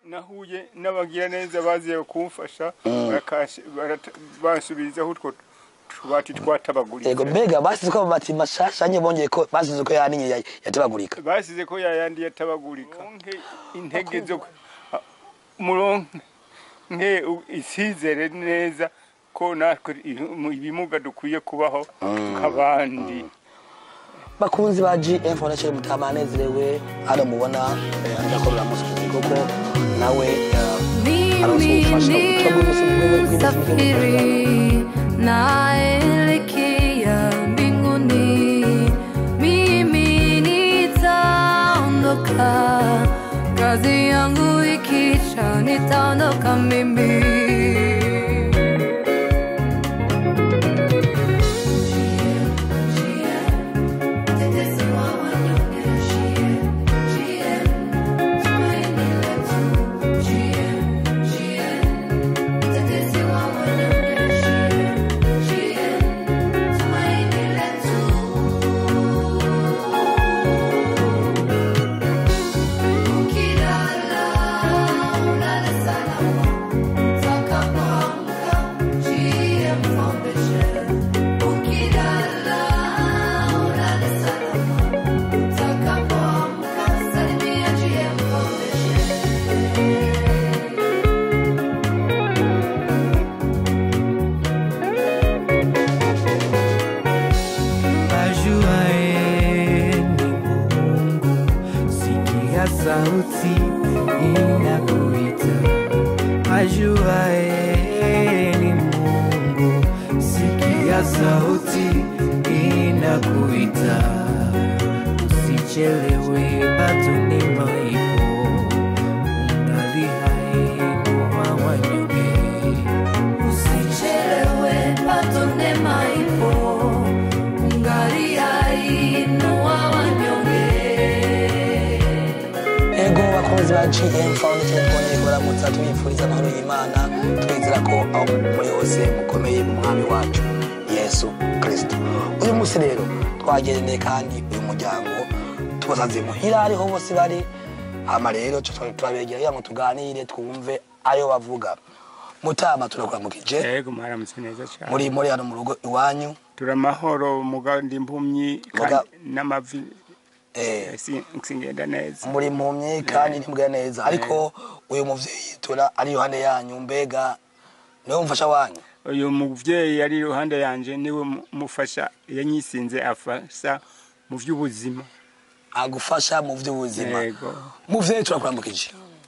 nahuye n'abagira neza baziye kumfasha barakash- barata- bansubirizaho utwo tubati twatabaguritse yego mbega basize ko amabati mashasha nye bongeye ko basize ko yaninye ya- yatabagurika basize ko yayandi yatabagurika muronke intege zo muronke u- isizere neza ko natwe i- mu- ibimuga dukwiye kubaho nk'abandi bakunzi ba GM Foundation mutama anezerewe hano mubona eh, ariko biramusubiza koko nawe eh, arasufasha Mimi safiri naelekea mbinguni, mimi nitaondoka, kazi yangu ikisha nitaondoka mimi. Ajuaye ni Mungu, sikia sauti inakuita. Ajuaye ni Mungu, sikia sauti inakuita. Usichelewe, bado neema ipo, ungali hai kwa wanyonge. Usichelewe, bado neema ipo, ungali hai, inua wanyonge. ego bakunzi ba GM Foundation twongeye kubaramutsa tubifuriza amahoro y'Imana twizera ko aho muri hose mukomeye mu mwami wacu Yesu Kristo uyu munsi rero twagendeye kandi uyu muryango tubasanze muhira ariho bose bari hama rero tuba- turabegera kugira ngo tuganire twumve ayo bavuga mutama turakuramukije yego mwaramutse neza cyane muri muri hano mu rugo iwanyu turamahoro mugandi impumyi Muga- kandi n'amavi eh, si- singenda neza muri mpumyi kandi ntimbwira neza ariko uyu muvyeyi tura ari iruhande yanyu mbega niwe mufasha wanyu uyu muvyeyi ari iruhande yanje niwe mu- mufasha yanyisinze afasha mu vy'ubuzima agufasha mu vy'ubuzima yego muvyeyi turakuramukije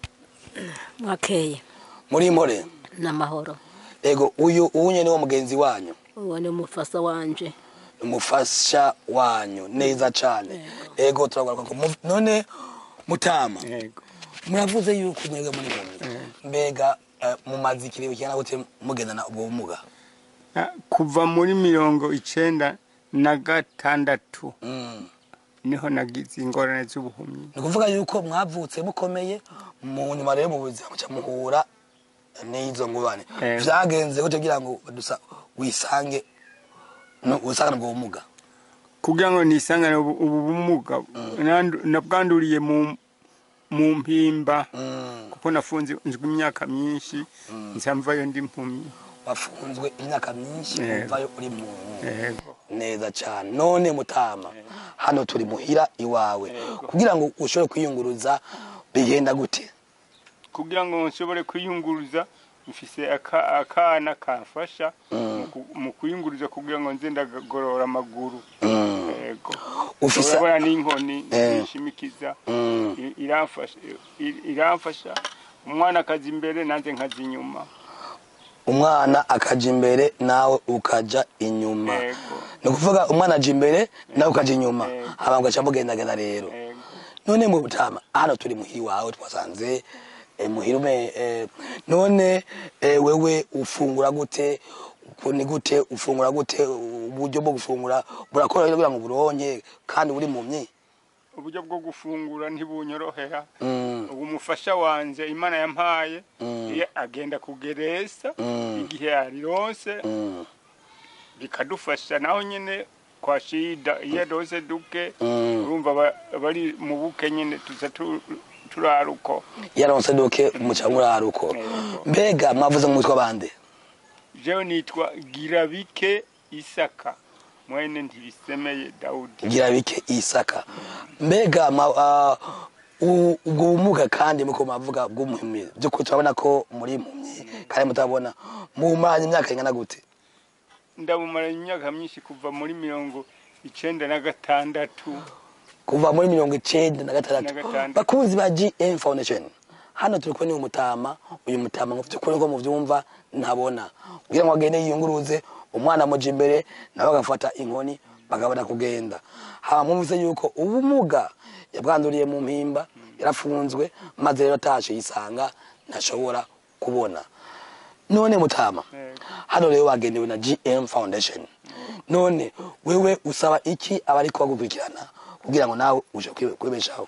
mwakeye muri mpore n'amahoro ego uyu unye niwo mugenzi wanyu uwo ni umufasa wanje umufasha wanyu neza cane ego turagaruka ko muv- none mutama yego muravuze yuko mwebwe muri mpumyi mbega eh, mumaze ikirego kingana gute mugendana ubwo bumuga Ah, kuva muri mirongo icenda na gatandatu Mm. niho nagize ingorane z'ubuhumyi ni ukuvuga yuko mwavutse mukomeye mu nyuma rero mu buzima muca muhura n'izo ngubane Eh. vyagenze gute kugira ngo dusa wisange no usangane ubwo bumuga kugira ngo nisangane ubu ubu bumuga nandu- nabwanduriye mu mu mpimba Mm. kuko nafunze nzwi imyaka myinshi nsamvayo ndi mpumyi wafunzwe imyaka myinshi Yego. uvayo uri mu yego neza cyane none mutama hano turi muhira iwawe kugira ngo ushobore kwiyunguruza bigenda gute kugira ngo nshobore kwiyunguruza mfise aka- akana kamfasha mu ku- mu kwiyunguruza kugira ngo nze ndagorora amaguru Mm. yego Ufise- urabona n'inkoni Eh. nishimikiza Mm. i- iramfasha i- iramfasha umwana akaza imbere nanjye nkaza inyuma umwana akaja imbere nawe ukaja inyuma Yego. ni ukuvuga umwana aja imbere nawe ukaja inyuma Yego. hama mugaca mugendagenda rero Yego. none mu butama hano turi muhiri wawe twasanze eh, muhira ume eh, none eh, wewe ufungura gute uku ni gute ufungura gute uburyo bwo gufungura burakora kugira ngo buronke kandi uri mu myi uburyo bwo gufungura ntibunyorohera Mm. ubu umufasha wanje imana yampaye Mm. iyo agenda kugeresa Mm. igihe yarironse Mm. bikadufasha naho nyine kwa shida iyo aronse duke Mm. urumva ba- bari mu buke nyine tuza tu- turaruko yaronse doke muca muraruko Yego. mbega mwavuze mu mutwe bande jewe nitwa girabike isaka mwene ntibisemeye dawudi gira bike isaka mbega ma- ah, u- ubwo bumuga kandi muko mavuga bw'umuhimyi by'ukuri turabona ko muri impumyi kandi mutabona mumaranye imyaka ingana gute ndabumara imyaka myinshi kuva muri mirongo icenda na gatandatu kuva muri mirongo icenda na gatandatu Na gatandatu. bakunzi ba gm foundation hano turi kubona uyu mutama uyu mutama ngo by'ukuri ko muvyumva ntabona kugira ngo agende yiyunguruze umwana amuja imbere nawe agafata inkoni bakabona kugenda hama mwumvise yuko ubumuga yabwanduriye mu mpimba yarafunzwe maze rero atashe yisanga ntashobora kubona none mutama Yego. hano rero wagenewe na gm foundation none wewe usaba iki abari kubagukurikirana kugira ngo nawe uje kwibe- kwibeshaho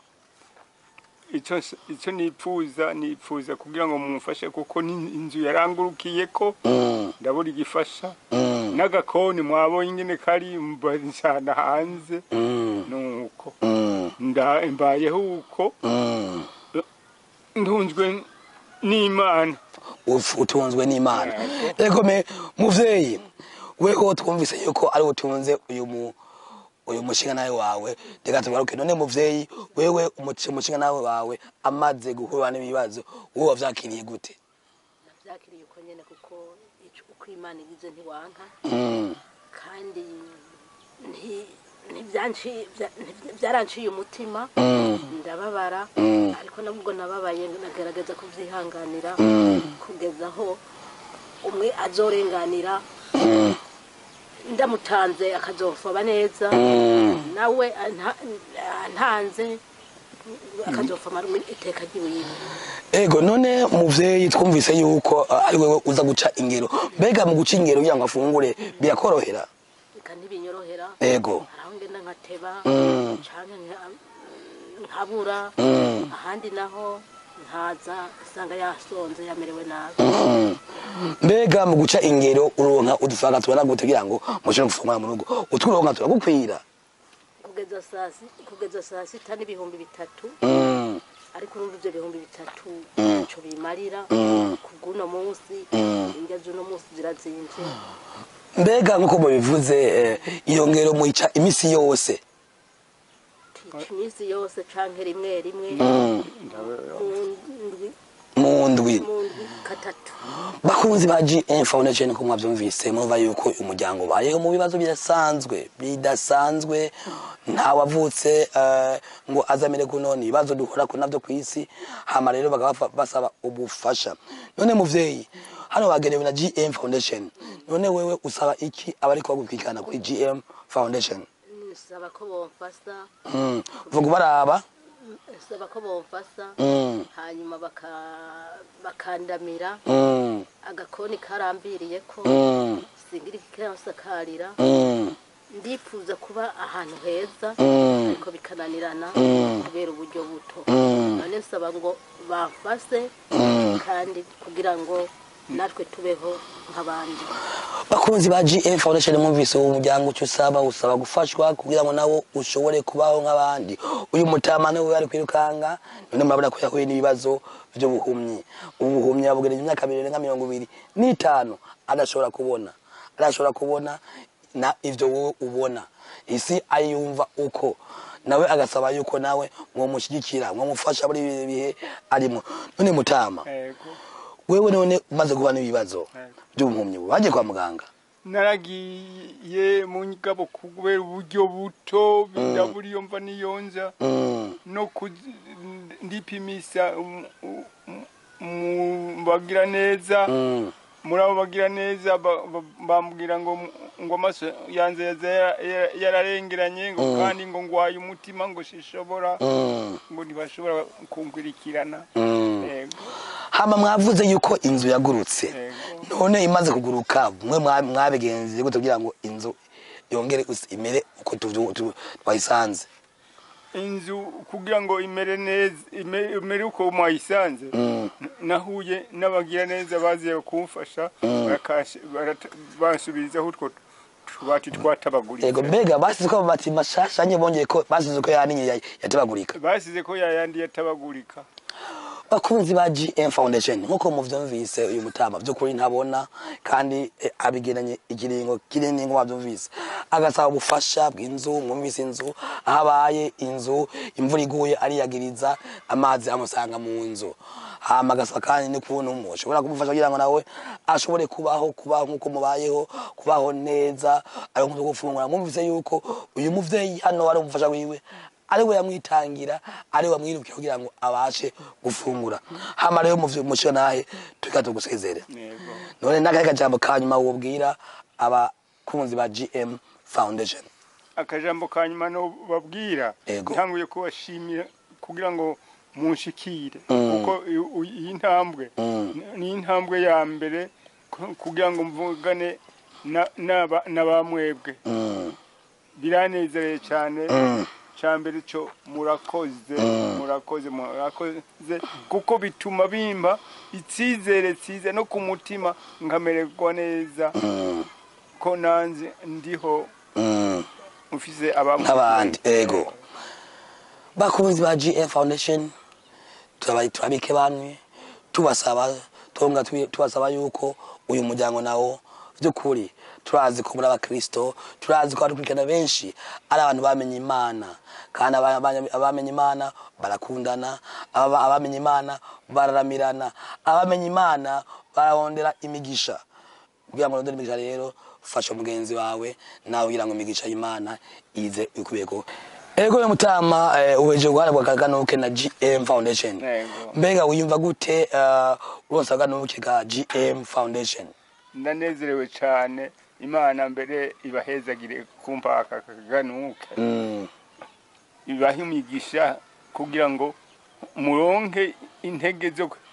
ico s- ico nipfuza nipfuza kugira ngo mumfashe kuko ni inzu yarangurukiye ko Mm, ndabura igifasha mm, n'agakoni mwabonye ingene kari mbajana hanze mm, nuko mm, nda mbayeho uko mm. ntunzwe n'imana Uf- utunzwe n'imana rego me muvyeyi weho twumvise yuko ari utunze uyu mu uyu mushinga nawe wawe reka tugaruke none muvyeyi wewe umuci- umushinga nawe wawe amaze guhura n'ibibazo wowe wavyakiriye gute nabyakiriye uko nyine kuko ico- uko imana igize ntiwanka Mm, kandi nti- ntibyanci- bya- nti- byaranciye umutima mm, ndababara Mm. ariko nabwo nababaye nagerageza kubyihanganira Mm. kugeza aho umwe azorenganira mm, ndamutanze akazofoba neza mm. nawe anta- antanze akazofoma iteka ry'iwiwe ego none muvyeyi twumvise yuko uh, ari wewe uza guca ingero mbega mu guca ingero kugira ngo afungure birakorohera reka ntibinyorohera ego hari aho ngenda nkateba Mm. canke nka- nkabura Mm. ahandi naho nkaza usanga yasonze yamerewe nabi Mm. mbega mu guca ingero uronka udufaranga tubona gute kugira ngo mushobore gufungura mu rugo utwuronka turagukwira kugeza saa si- kugeza saa sita n'ibihumbi bitatu Mm, ariko urumva ivyo bihumbi bitatu Mm. ntaco bimarira Mm. kubw'uno munsi Mm. indya z'uno munsi zirazimvye mbega nk'uko mubivuze eh, iyo ngero muyica imisi yose tica iminsi yose canke rimwe rimwe Mm. mu ndwi mu ndwi mu ndwi katatu bakunzi ba gm foundation ko mwavyumvise murumva yuko umuryango ubayeho mu bibazo bidasanzwe bidasanzwe nta wavutse eh, ngo azamere kunoni ibibazo duhora ko navyo kw'isi hama rero bakaba bafa- basaba ubufasha none muvyeyi hano bagenewe na gm foundation none wewe usaba iki abari kubagukurikirana kuri gm foundation nsaba ko bomfasa mm. vuga ubaraba nsaba ko bomfasa mm. hanyuma baka- bakandamira mm. agakoni karambiriye ko mm. singira ikikasakarira mm. ndifuza kuba ahantu heza mm. ariko bikananirana Mm. kubera uburyo buto mm. none nsaba ngo bamfase mm. kandi kugira ngo natwe tubeho nk'abandi bakunzi ba gm foundation mwumvise uwo muryango icyo usaba usaba gufashwa kugira ngo nawo ushobore kubaho nk'abandi uyu mutama niwe ari kwirukanga none murabona ko yahuye n'ibibazo by'ubuhumyi ubuhumyi yabugereje imyaka mirongo nka mirongo ibiri n'itanu adashobora kubona adashobora kubona na ivyo wowe ubona isi ayumva uko nawe agasaba yuko nawe mwomushyigikira mwomufasha muri ibi bihe arimo none mutama Ego. wewe none umaze kuba n'ibibazo Yego. by'ubuhumyi waje kwa muganga naragiye mu ngabo kubera uburyo buto ndabura iyo mva niyonza Mm, no kuzi- ndipimisa um- um- mu bagira neza mm, muri abo bagira neza ba- ba- bambwira ngo ngo amaso yanze yaza yara- yara- yararengeranye ngo kandi ngo ngwaye umutima ngo sishobora mm, ngo ntibashobora kunkurikirana mm. Ego, hama mwavuze yuko inzu yagurutse ego. none imaze kuguruka mwe mwa- mwabigenze gute kugira ngo inzu yongere us- imere uko tuvyu- tu- twayisanze inzu kugira ngo imere neza ime- imere uko mwayisanze Mm, nahuye n'abagira neza baziye kumfasha barakash- barata- bansubirizaho utwo utubati twatabaguritse yego mbega basize ko amabati mashasha nye bongeye ko basize ko yaninye ya- yatabagurika basize ko yayandi yatabagurika bakunzi ba GM Foundation nkuko muvyumvise uyu mutama by'ukuri ntabona kandi eh, abigeranye ikiringo kinini nko bavyumvise agasaba ubufasha bw'inzu mwumvise inzu aho abaye inzu imvura iguye ariyagiriza amazi amusanga mu nzu hama agasaba kandi n'ukuntu mushobora kumufasha kugira ngo nawe ashobore kubaho kubaho nkuko mubayeho kubaho neza ari nko gufungura mwumvise yuko uyu muvyeyi hano ari umufasha wiwe ari we yamwitangira ari we wamwirukiye kugira ngo abashe gufungura hama rero muvyo musho nahe tuka tugusezere yego none n'akahe kajambo ka nyuma wobwira abakunzi ba GM Foundation akajambo ka nyuma no babwira Yego. ntanguye kubashimira kugira ngo munshikire Mm. kuko i- u- iyi ntambwe Mm. ni- ni intambwe ya mbere ku- kugira ngo mvugane na- n'aba- n'abamwebwe Mm, biranezereye cyane mm, cya mbere cyo murakoze Mm. murakoze murakoze kuko bituma bimba icyizere cyiza no ku mutima nkamererwa neza mm, ko nanze ndiho mm. ufise abamwe nk'abandi ego bakunzi ba GM Foundation turabaye turabike bamwe tubasaba tonga tubi- tubasaba yuko uyu muryango nawo by'ukuri turazi ko muri abakristo turazi ko abakurikirana benshi ari abantu bamenye imana kandi aba- aba- abamenye imana barakundana aba- abamenye imana bararamirana abamenye imana bararondera imigisha kugira ngo urondere imigisha rero fasha mugenzi wawe nawe kugira ngo imigisha y'imana ize ikubeko ego yo mutama eh, uheje guhana bwa kaganuke na GM Foundation Yego. mbega wiyumva gute uh, uronsa kaganuke ka GM Foundation ndanezerewe cyane imana mbere ibahezagire kumpa aka kaganuke mm. ibahe imigisha kugira ngo muronke intege zo ku-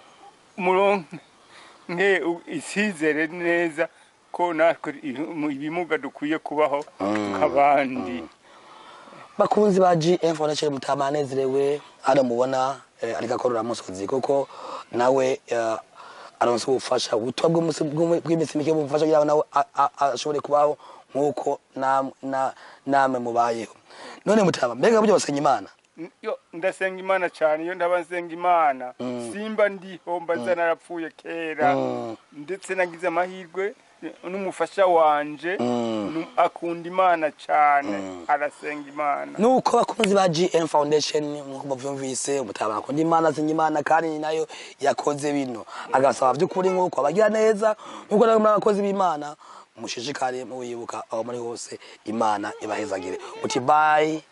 muronke u- isizere neza ko natwe i- ibimuga dukwiye kubaho nk'abandi bakunzi ba GM Foundation mutama anezerewe hano mubona eh, ariko akorora musozi kuko nawe eh, aronse ubufasha ubutumwa bw'umunsi- bw'umu- bw'iminsi mike bumufasha kugira ngo nawe a- a- ashobore kubaho nk'uko nam- na- namwe mubayeho none mutama mbega buryo basenya imana yo ndasenga imana cyane iyo ndaba nsenga imana simba ndiho mba nza narapfuye kera Mm. ndetse nagize amahirwe n'umufasha wanje Mm. nu- akunda imana cyane arasenga imana nuko bakunzi ba GM Foundation nkuko muvyumvise umutama akunda imana asinya imana kandi ni nayo yakoze bino agasaba by'ukuri nkuko abagira neza nkuko namwe muri abakozi b'imana mushishikare muwibuka aho muri hose imana ibahezagire uti bye